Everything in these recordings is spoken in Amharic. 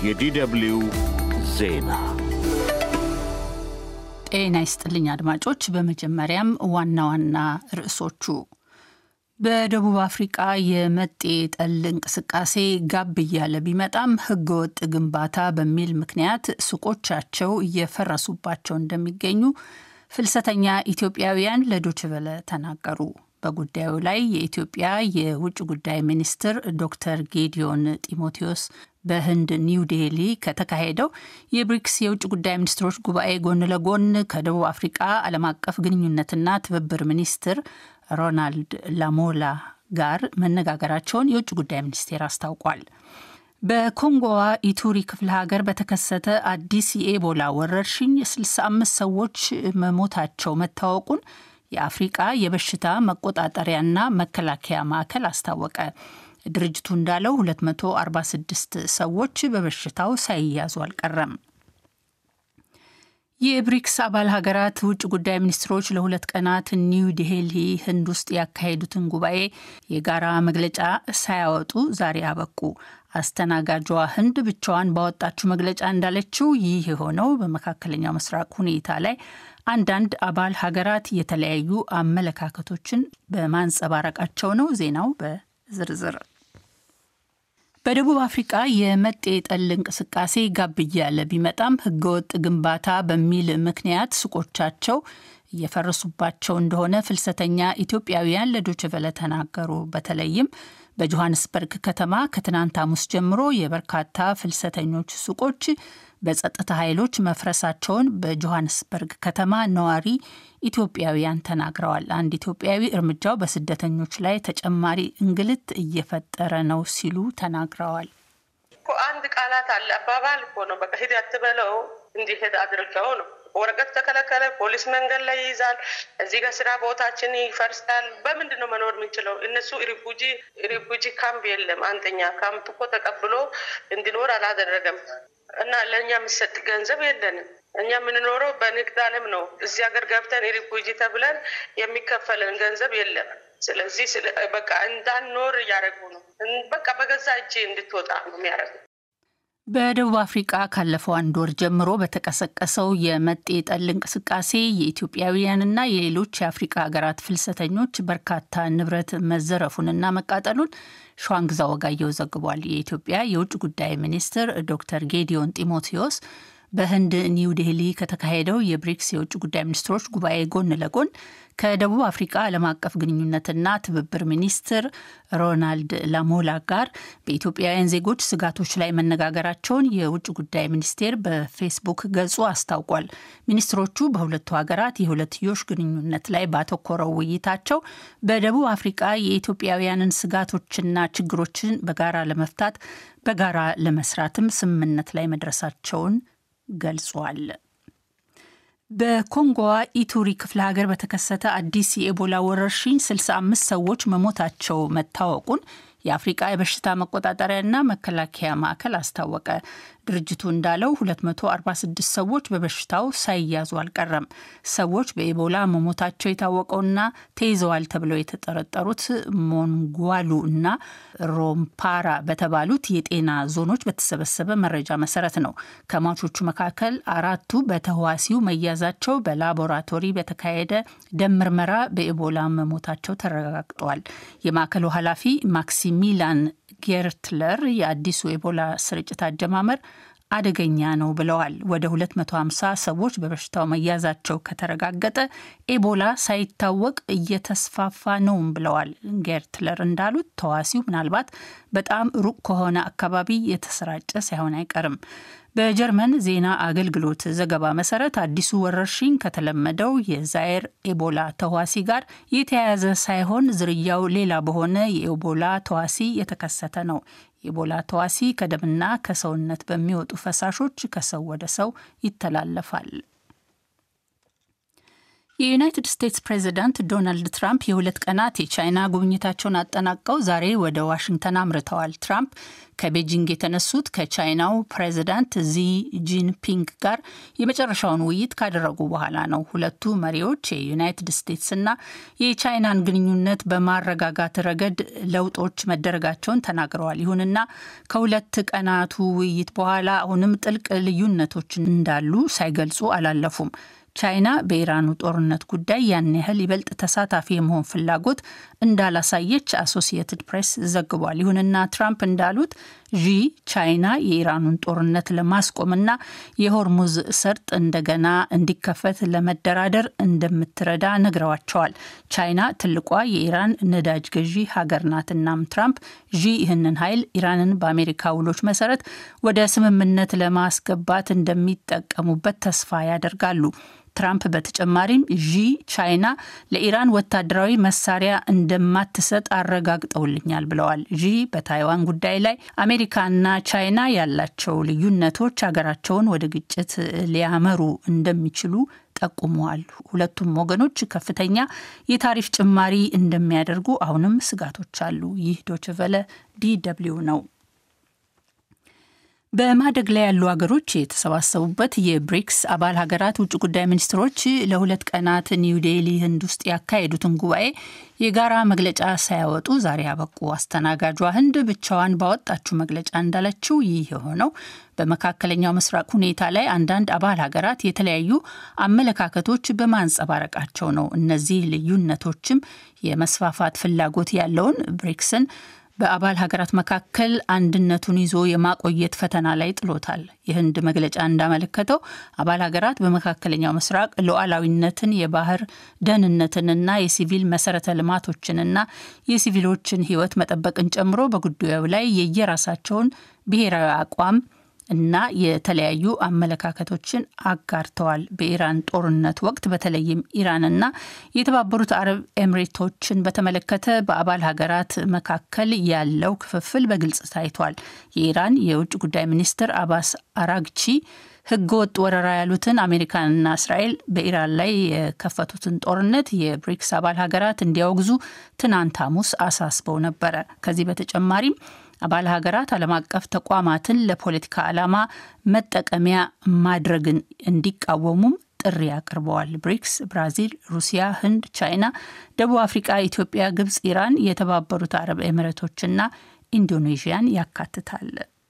የዲደብልዩ ዜና ጤና ይስጥልኝ አድማጮች። በመጀመሪያም ዋና ዋና ርዕሶቹ በደቡብ አፍሪቃ የመጤ ጠል እንቅስቃሴ ጋብ እያለ ቢመጣም ሕገወጥ ግንባታ በሚል ምክንያት ሱቆቻቸው እየፈረሱባቸው እንደሚገኙ ፍልሰተኛ ኢትዮጵያውያን ለዶችቨለ ተናገሩ። በጉዳዩ ላይ የኢትዮጵያ የውጭ ጉዳይ ሚኒስትር ዶክተር ጌዲዮን ጢሞቴዎስ በህንድ ኒው ዴሊ ከተካሄደው የብሪክስ የውጭ ጉዳይ ሚኒስትሮች ጉባኤ ጎን ለጎን ከደቡብ አፍሪቃ ዓለም አቀፍ ግንኙነትና ትብብር ሚኒስትር ሮናልድ ላሞላ ጋር መነጋገራቸውን የውጭ ጉዳይ ሚኒስቴር አስታውቋል። በኮንጎዋ ኢቱሪ ክፍለ ሀገር በተከሰተ አዲስ የኤቦላ ወረርሽኝ 65 ሰዎች መሞታቸው መታወቁን የአፍሪቃ የበሽታ መቆጣጠሪያና መከላከያ ማዕከል አስታወቀ። ድርጅቱ እንዳለው 246 ሰዎች በበሽታው ሳይያዙ አልቀረም። የብሪክስ አባል ሀገራት ውጭ ጉዳይ ሚኒስትሮች ለሁለት ቀናት ኒው ዴልሂ ህንድ ውስጥ ያካሄዱትን ጉባኤ የጋራ መግለጫ ሳያወጡ ዛሬ አበቁ። አስተናጋጇ ህንድ ብቻዋን ባወጣችው መግለጫ እንዳለችው ይህ የሆነው በመካከለኛው ምስራቅ ሁኔታ ላይ አንዳንድ አባል ሀገራት የተለያዩ አመለካከቶችን በማንጸባረቃቸው ነው። ዜናው በዝርዝር በደቡብ አፍሪቃ የመጤ ጠል እንቅስቃሴ ጋብ እያለ ቢመጣም ህገወጥ ግንባታ በሚል ምክንያት ሱቆቻቸው እየፈረሱባቸው እንደሆነ ፍልሰተኛ ኢትዮጵያውያን ለዶችቨለ ተናገሩ። በተለይም በጆሃንስበርግ ከተማ ከትናንት ሐሙስ ጀምሮ የበርካታ ፍልሰተኞች ሱቆች በጸጥታ ኃይሎች መፍረሳቸውን በጆሃንስበርግ ከተማ ነዋሪ ኢትዮጵያውያን ተናግረዋል። አንድ ኢትዮጵያዊ እርምጃው በስደተኞች ላይ ተጨማሪ እንግልት እየፈጠረ ነው ሲሉ ተናግረዋል። አንድ ቃላት አለ አባባል እኮ ነው። በቃ ሂድ አትበለው እንዲሄድ አድርገው ነው። ወረቀት ተከለከለ፣ ፖሊስ መንገድ ላይ ይይዛል። እዚህ ጋር ስራ ቦታችን ይፈርሳል። በምንድን ነው መኖር የምንችለው? እነሱ ሪፉጂ ሪፉጂ ካምፕ የለም። አንደኛ ካምፕ እኮ ተቀብሎ እንዲኖር አላደረገም እና ለእኛ የሚሰጥ ገንዘብ የለንም። እኛ የምንኖረው በንግድ ዓለም ነው። እዚህ ሀገር ገብተን ሪፉጂ ተብለን የሚከፈለን ገንዘብ የለም። ስለዚህ በቃ እንዳንኖር እያደረጉ ነው። በቃ በገዛ እጅ እንድትወጣ ነው የሚያደርጉ። በደቡብ አፍሪቃ ካለፈው አንድ ወር ጀምሮ በተቀሰቀሰው የመጤ ጠል እንቅስቃሴ የኢትዮጵያውያንና የሌሎች የአፍሪቃ ሀገራት ፍልሰተኞች በርካታ ንብረት መዘረፉንና መቃጠሉን ሸዋንግዛ ወጋየው ዘግቧል። የኢትዮጵያ የውጭ ጉዳይ ሚኒስትር ዶክተር ጌዲዮን ጢሞቴዎስ በህንድ ኒው ዴሊ ከተካሄደው የብሪክስ የውጭ ጉዳይ ሚኒስትሮች ጉባኤ ጎን ለጎን ከደቡብ አፍሪቃ ዓለም አቀፍ ግንኙነትና ትብብር ሚኒስትር ሮናልድ ላሞላ ጋር በኢትዮጵያውያን ዜጎች ስጋቶች ላይ መነጋገራቸውን የውጭ ጉዳይ ሚኒስቴር በፌስቡክ ገጹ አስታውቋል። ሚኒስትሮቹ በሁለቱ ሀገራት የሁለትዮሽ ግንኙነት ላይ ባተኮረው ውይይታቸው በደቡብ አፍሪቃ የኢትዮጵያውያንን ስጋቶችና ችግሮችን በጋራ ለመፍታት በጋራ ለመስራትም ስምምነት ላይ መድረሳቸውን ገልጿል። በኮንጎዋ ኢቱሪ ክፍለ ሀገር በተከሰተ አዲስ የኤቦላ ወረርሽኝ 65 ሰዎች መሞታቸው መታወቁን የአፍሪቃ የበሽታ መቆጣጠሪያና መከላከያ ማዕከል አስታወቀ። ድርጅቱ እንዳለው 246 ሰዎች በበሽታው ሳይያዙ አልቀረም። ሰዎች በኤቦላ መሞታቸው የታወቀውና ተይዘዋል ተብለው የተጠረጠሩት ሞንጓሉ እና ሮምፓራ በተባሉት የጤና ዞኖች በተሰበሰበ መረጃ መሰረት ነው። ከሟቾቹ መካከል አራቱ በተህዋሲው መያዛቸው በላቦራቶሪ በተካሄደ ደም ምርመራ በኤቦላ መሞታቸው ተረጋግጧል። የማዕከሉ ኃላፊ ማክሲሚላን ጌርትለር የአዲሱ ኤቦላ ስርጭት አጀማመር አደገኛ ነው ብለዋል። ወደ 250 ሰዎች በበሽታው መያዛቸው ከተረጋገጠ ኤቦላ ሳይታወቅ እየተስፋፋ ነውም ብለዋል። ጌርትለር እንዳሉት ተዋሲው ምናልባት በጣም ሩቅ ከሆነ አካባቢ የተሰራጨ ሳይሆን አይቀርም። በጀርመን ዜና አገልግሎት ዘገባ መሰረት አዲሱ ወረርሽኝ ከተለመደው የዛየር ኤቦላ ተዋሲ ጋር የተያያዘ ሳይሆን ዝርያው ሌላ በሆነ የኤቦላ ተዋሲ የተከሰተ ነው። የኤቦላ ተዋሲ ከደምና ከሰውነት በሚወጡ ፈሳሾች ከሰው ወደ ሰው ይተላለፋል። የዩናይትድ ስቴትስ ፕሬዚዳንት ዶናልድ ትራምፕ የሁለት ቀናት የቻይና ጉብኝታቸውን አጠናቀው ዛሬ ወደ ዋሽንግተን አምርተዋል። ትራምፕ ከቤጂንግ የተነሱት ከቻይናው ፕሬዚዳንት ዚ ጂንፒንግ ጋር የመጨረሻውን ውይይት ካደረጉ በኋላ ነው። ሁለቱ መሪዎች የዩናይትድ ስቴትስና የቻይናን ግንኙነት በማረጋጋት ረገድ ለውጦች መደረጋቸውን ተናግረዋል። ይሁንና ከሁለት ቀናቱ ውይይት በኋላ አሁንም ጥልቅ ልዩነቶች እንዳሉ ሳይገልጹ አላለፉም። ቻይና በኢራኑ ጦርነት ጉዳይ ያን ያህል ይበልጥ ተሳታፊ የመሆን ፍላጎት እንዳላሳየች አሶሲየትድ ፕሬስ ዘግቧል። ይሁንና ትራምፕ እንዳሉት ዢ ቻይና የኢራኑን ጦርነት ለማስቆምና የሆርሙዝ ሰርጥ እንደገና እንዲከፈት ለመደራደር እንደምትረዳ ነግረዋቸዋል። ቻይና ትልቋ የኢራን ነዳጅ ገዢ ሀገር ናት። እናም ትራምፕ ዢ ይህንን ኃይል ኢራንን በአሜሪካ ውሎች መሰረት ወደ ስምምነት ለማስገባት እንደሚጠቀሙበት ተስፋ ያደርጋሉ። ትራምፕ በተጨማሪም ዢ ቻይና ለኢራን ወታደራዊ መሳሪያ እንደማትሰጥ አረጋግጠውልኛል ብለዋል። ዢ በታይዋን ጉዳይ ላይ አሜሪካና ቻይና ያላቸው ልዩነቶች ሀገራቸውን ወደ ግጭት ሊያመሩ እንደሚችሉ ጠቁመዋል። ሁለቱም ወገኖች ከፍተኛ የታሪፍ ጭማሪ እንደሚያደርጉ አሁንም ስጋቶች አሉ። ይህ ዶችቨለ ዲ ደብልዩ ነው። በማደግ ላይ ያሉ ሀገሮች የተሰባሰቡበት የብሪክስ አባል ሀገራት ውጭ ጉዳይ ሚኒስትሮች ለሁለት ቀናት ኒው ዴሊ ህንድ ውስጥ ያካሄዱትን ጉባኤ የጋራ መግለጫ ሳያወጡ ዛሬ አበቁ። አስተናጋጇ ህንድ ብቻዋን ባወጣችው መግለጫ እንዳለችው ይህ የሆነው በመካከለኛው ምስራቅ ሁኔታ ላይ አንዳንድ አባል ሀገራት የተለያዩ አመለካከቶች በማንጸባረቃቸው ነው። እነዚህ ልዩነቶችም የመስፋፋት ፍላጎት ያለውን ብሪክስን በአባል ሀገራት መካከል አንድነቱን ይዞ የማቆየት ፈተና ላይ ጥሎታል። የህንድ መግለጫ እንዳመለከተው አባል ሀገራት በመካከለኛው ምስራቅ ሉዓላዊነትን፣ የባህር ደህንነትንና የሲቪል መሰረተ ልማቶችንና የሲቪሎችን ህይወት መጠበቅን ጨምሮ በጉዳዩ ላይ የየራሳቸውን ብሔራዊ አቋም እና የተለያዩ አመለካከቶችን አጋርተዋል። በኢራን ጦርነት ወቅት በተለይም ኢራንና የተባበሩት አረብ ኤምሬቶችን በተመለከተ በአባል ሀገራት መካከል ያለው ክፍፍል በግልጽ ታይቷል። የኢራን የውጭ ጉዳይ ሚኒስትር አባስ አራግቺ ህገ ወጥ ወረራ ያሉትን አሜሪካንና እስራኤል በኢራን ላይ የከፈቱትን ጦርነት የብሪክስ አባል ሀገራት እንዲያወግዙ ትናንት ሐሙስ አሳስበው ነበረ። ከዚህ በተጨማሪም አባል ሀገራት ዓለም አቀፍ ተቋማትን ለፖለቲካ ዓላማ መጠቀሚያ ማድረግን እንዲቃወሙም ጥሪ አቅርበዋል። ብሪክስ ብራዚል፣ ሩሲያ፣ ህንድ፣ ቻይና፣ ደቡብ አፍሪቃ፣ ኢትዮጵያ፣ ግብጽ፣ ኢራን፣ የተባበሩት አረብ ኤሚሬቶችና ኢንዶኔዥያን ያካትታል።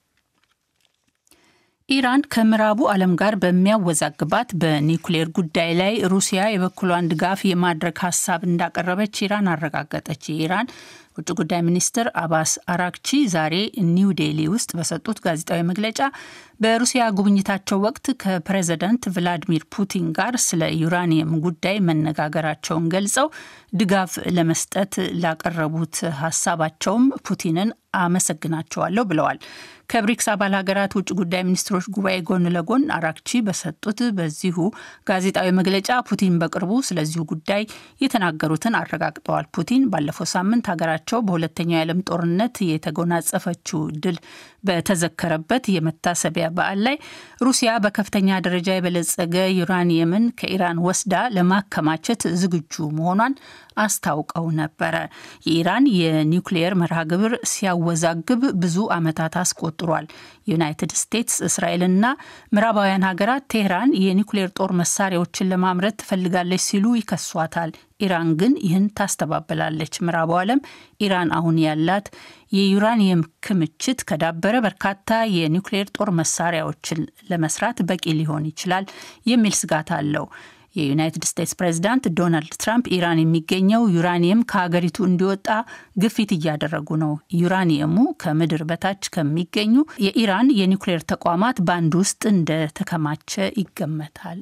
ኢራን ከምዕራቡ ዓለም ጋር በሚያወዛግባት በኒውክሌር ጉዳይ ላይ ሩሲያ የበኩሏን ድጋፍ የማድረግ ሀሳብ እንዳቀረበች ኢራን አረጋገጠች። የኢራን ውጭ ጉዳይ ሚኒስትር አባስ አራክቺ ዛሬ ኒው ዴሊ ውስጥ በሰጡት ጋዜጣዊ መግለጫ በሩሲያ ጉብኝታቸው ወቅት ከፕሬዝዳንት ቭላዲሚር ፑቲን ጋር ስለ ዩራኒየም ጉዳይ መነጋገራቸውን ገልጸው ድጋፍ ለመስጠት ላቀረቡት ሀሳባቸውም ፑቲንን አመሰግናቸዋለሁ ብለዋል። ከብሪክስ አባል ሀገራት ውጭ ጉዳይ ሚኒስትሮች ጉባኤ ጎን ለጎን አራክቺ በሰጡት በዚሁ ጋዜጣዊ መግለጫ ፑቲን በቅርቡ ስለዚሁ ጉዳይ የተናገሩትን አረጋግጠዋል። ፑቲን ባለፈው ሳምንት ሀገራቸው በሁለተኛው የዓለም ጦርነት የተጎናጸፈችው ድል በተዘከረበት የመታሰቢያ በዓል ላይ ሩሲያ በከፍተኛ ደረጃ የበለጸገ ዩራኒየምን ከኢራን ወስዳ ለማከማቸት ዝግጁ መሆኗን አስታውቀው ነበረ። የኢራን የኒውክሊየር መርሃ ግብር ሲያወዛግብ ብዙ ዓመታት አስቆጥሯል። ዩናይትድ ስቴትስ፣ እስራኤልና ምዕራባውያን ሀገራት ቴህራን የኒውክሊየር ጦር መሳሪያዎችን ለማምረት ትፈልጋለች ሲሉ ይከሷታል። ኢራን ግን ይህን ታስተባብላለች። ምዕራቡ ዓለም ኢራን አሁን ያላት የዩራኒየም ክምችት ከዳበረ በርካታ የኒውክሌር ጦር መሳሪያዎችን ለመስራት በቂ ሊሆን ይችላል የሚል ስጋት አለው። የዩናይትድ ስቴትስ ፕሬዚዳንት ዶናልድ ትራምፕ ኢራን የሚገኘው ዩራኒየም ከሀገሪቱ እንዲወጣ ግፊት እያደረጉ ነው። ዩራኒየሙ ከምድር በታች ከሚገኙ የኢራን የኒውክሌር ተቋማት በአንድ ውስጥ እንደተከማቸ ይገመታል።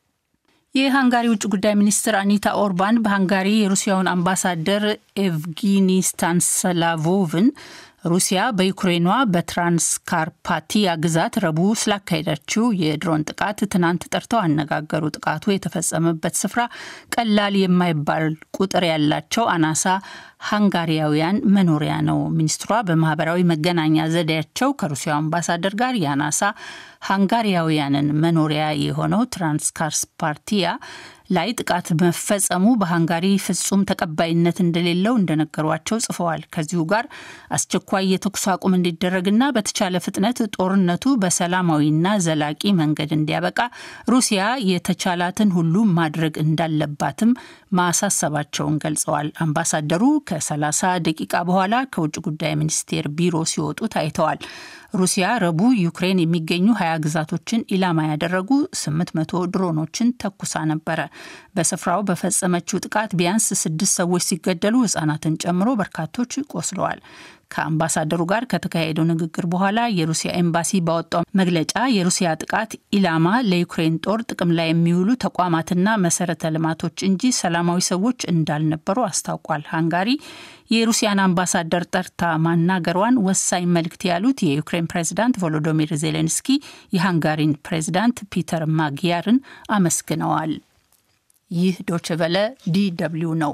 የሃንጋሪ ውጭ ጉዳይ ሚኒስትር አኒታ ኦርባን በሃንጋሪ የሩሲያውን አምባሳደር ኤቭጊኒ ስታንስላቮቭን ሩሲያ በዩክሬኗ በትራንስካርፓቲያ ግዛት ረቡዕ ስላካሄዳችው የድሮን ጥቃት ትናንት ጠርተው አነጋገሩ። ጥቃቱ የተፈጸመበት ስፍራ ቀላል የማይባል ቁጥር ያላቸው አናሳ ሃንጋሪያውያን መኖሪያ ነው። ሚኒስትሯ በማህበራዊ መገናኛ ዘዴያቸው ከሩሲያው አምባሳደር ጋር የአናሳ ሃንጋሪያውያንን መኖሪያ የሆነው ትራንስካርፓቲያ ላይ ጥቃት መፈጸሙ በሃንጋሪ ፍጹም ተቀባይነት እንደሌለው እንደነገሯቸው ጽፈዋል። ከዚሁ ጋር አስቸኳይ የተኩስ አቁም እንዲደረግና በተቻለ ፍጥነት ጦርነቱ በሰላማዊና ዘላቂ መንገድ እንዲያበቃ ሩሲያ የተቻላትን ሁሉ ማድረግ እንዳለባትም ማሳሰባቸውን ገልጸዋል። አምባሳደሩ ከ30 ደቂቃ በኋላ ከውጭ ጉዳይ ሚኒስቴር ቢሮ ሲወጡ ታይተዋል። ሩሲያ ረቡዕ ዩክሬን የሚገኙ ሀያ ግዛቶችን ኢላማ ያደረጉ 800 ድሮኖችን ተኩሳ ነበረ። በስፍራው በፈጸመችው ጥቃት ቢያንስ ስድስት ሰዎች ሲገደሉ ሕጻናትን ጨምሮ በርካቶች ቆስለዋል። ከአምባሳደሩ ጋር ከተካሄደው ንግግር በኋላ የሩሲያ ኤምባሲ ባወጣው መግለጫ የሩሲያ ጥቃት ኢላማ ለዩክሬን ጦር ጥቅም ላይ የሚውሉ ተቋማትና መሰረተ ልማቶች እንጂ ሰላማዊ ሰዎች እንዳልነበሩ አስታውቋል። ሃንጋሪ የሩሲያን አምባሳደር ጠርታ ማናገሯን ወሳኝ መልእክት ያሉት የዩክሬን ፕሬዚዳንት ቮሎዶሚር ዜሌንስኪ የሃንጋሪን ፕሬዚዳንት ፒተር ማግያርን አመስግነዋል። ይህ ዶችቨለ ዲ ደብልዩ ነው።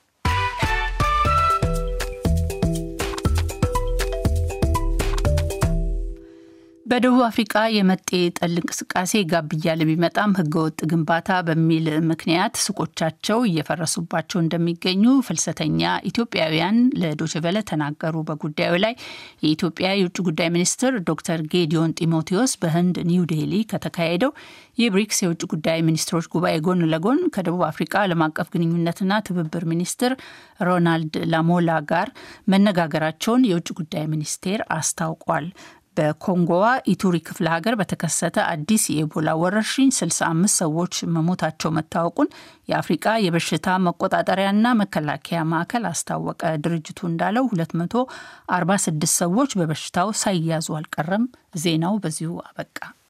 በደቡብ አፍሪቃ የመጤ ጠል እንቅስቃሴ ጋብ እያለ ቢመጣም ህገወጥ ግንባታ በሚል ምክንያት ሱቆቻቸው እየፈረሱባቸው እንደሚገኙ ፍልሰተኛ ኢትዮጵያውያን ለዶችቨለ ተናገሩ። በጉዳዩ ላይ የኢትዮጵያ የውጭ ጉዳይ ሚኒስትር ዶክተር ጌዲዮን ጢሞቴዎስ በህንድ ኒው ዴሊ ከተካሄደው የብሪክስ የውጭ ጉዳይ ሚኒስትሮች ጉባኤ ጎን ለጎን ከደቡብ አፍሪቃ ዓለም አቀፍ ግንኙነትና ትብብር ሚኒስትር ሮናልድ ላሞላ ጋር መነጋገራቸውን የውጭ ጉዳይ ሚኒስቴር አስታውቋል። በኮንጎዋ ኢቱሪ ክፍለ ሀገር በተከሰተ አዲስ የኢቦላ ወረርሽኝ 65 ሰዎች መሞታቸው መታወቁን የአፍሪቃ የበሽታ መቆጣጠሪያና መከላከያ ማዕከል አስታወቀ። ድርጅቱ እንዳለው 246 ሰዎች በበሽታው ሳይያዙ አልቀረም። ዜናው በዚሁ አበቃ።